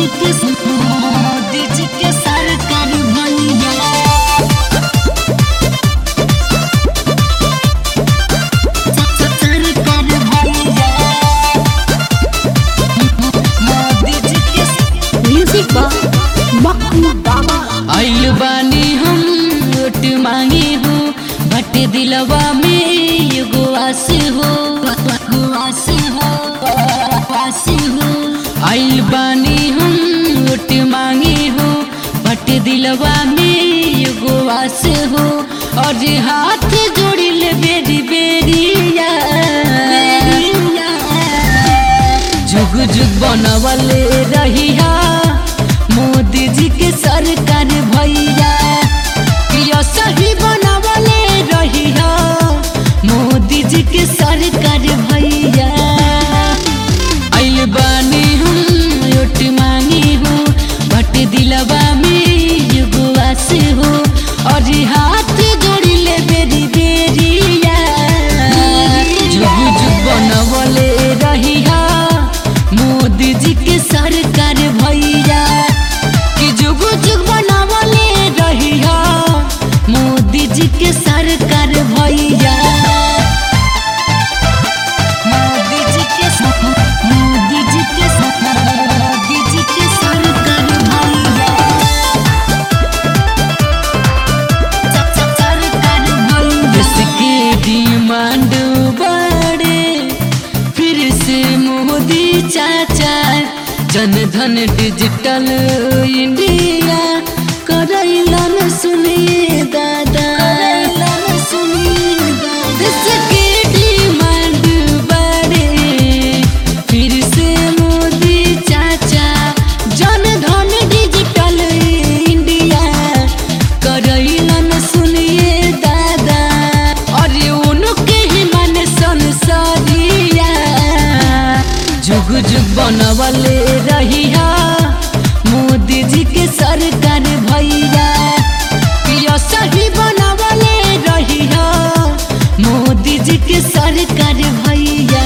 के मोदी जी के सरकार भैया सरकार भैया मोदी जी के म्यूजिक बा मक्खू बाबा आइल बानी हम वोट मांगे हो बट दिलवा में एगो आस हो आस हो आस हो आइल बानी हम वोट मांगे हो बट दिलवा में एगो आस हो और हाथ जोड़िल बेरी बेरिया जुग जुग बनवले रहिया मोदी जी के सरकार भैया प्रिय सही बनवले रहिया मोदी जी के सरकार भैया आइल बानी हम रोट मांगी हूँ बट दिलवा में एगो आस हो और हाथ जोड़ी ले बेरी बेरिया जुग जुग बनवले रहिया मोदी जी के सरकार भैया कि जुग जुग बनवले रहिया मोदी जी के सरकार भैया मोदी जी के मोदी जी के मोदी जी के सरकार भैया सरकार भैया जिसके डिमांड बढ़े फिर से मोदी चाचा जन धन डिजिटल इंडिया करैलन सुनिए दादा करैलन सुनिए दादा इसके डिमांड बढ़े फिर से मोदी चाचा जन धन डिजिटल इंडिया करैलन सुनिए दादा अरे उनके ही मन संसारिया जुग जुग बनवले रहिया मोदी जी के सरकार भैया प्रिय सही बनवले रहिया मोदी जी के सरकार भैया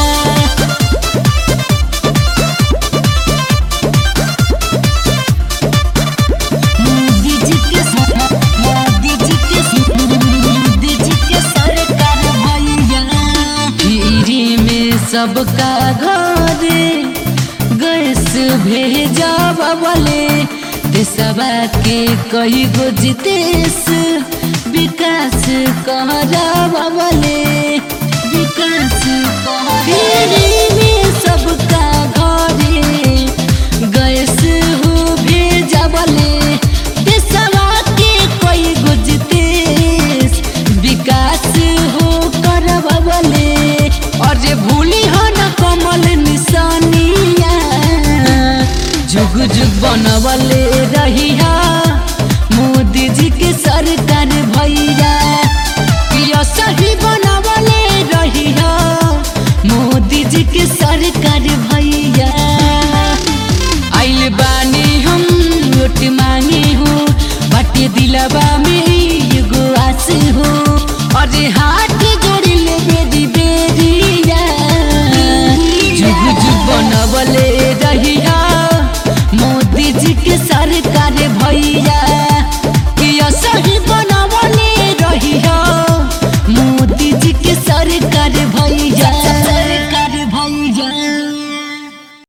मोदी जी के मोदी जी के मोदी जी के सरकार भैया फ्री में सबका घरे गैस भेजा बबले देशवा के कई गो जितेश विकास कहरा बबले विकास फ्री में सबका घरे गैस हो भेजबले देशवा के कोई गुजतेस विकास हो करबले और जे भूली हो न कमल निशानिया जुग जुग बनवले रहिया मोदी जी के सरकार भैया प्रिय सही बनवले रहिया मोदी जी के सरकार भैया आइल बानी हम वोट मांगे हो बाटे दिलवा में एगो आस हो और हाथ जोड़ी ले बेरी बेरिया जुग जुग बनवले रहिया मोदी जी के सरकार भैया